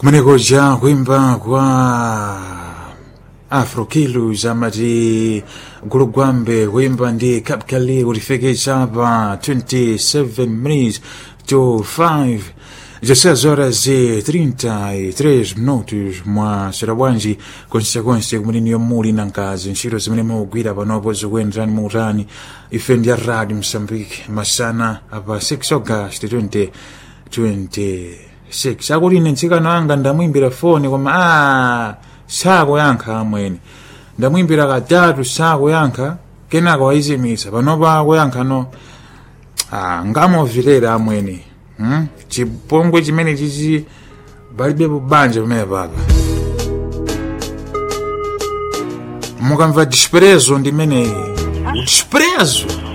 kumenekoja kuimba kwa afrokilos amati gulugwambe kuimba ndi kapkali kulifekeza pa 27 minutes to 5 16 horas e 33 minutos mwa sarabwanji konsekonse kumene yomuli na nkazi ntchito zimene mukugwira panopo zikuyenderani muutani ife ndi radio msambiki masana apa 6 august 2026 akuti ine mtsikana wanga ndamwimbira foni koma a sakuyankha amwene ndamwimbira katatu sakuyankha kenaka wayizimitsa panopa akuyankha no ah, ngamovilera amwene hmm? chipongwe chimene chichi palibepo banja pamene papa mukamva disprezo ndimeneyi disprezo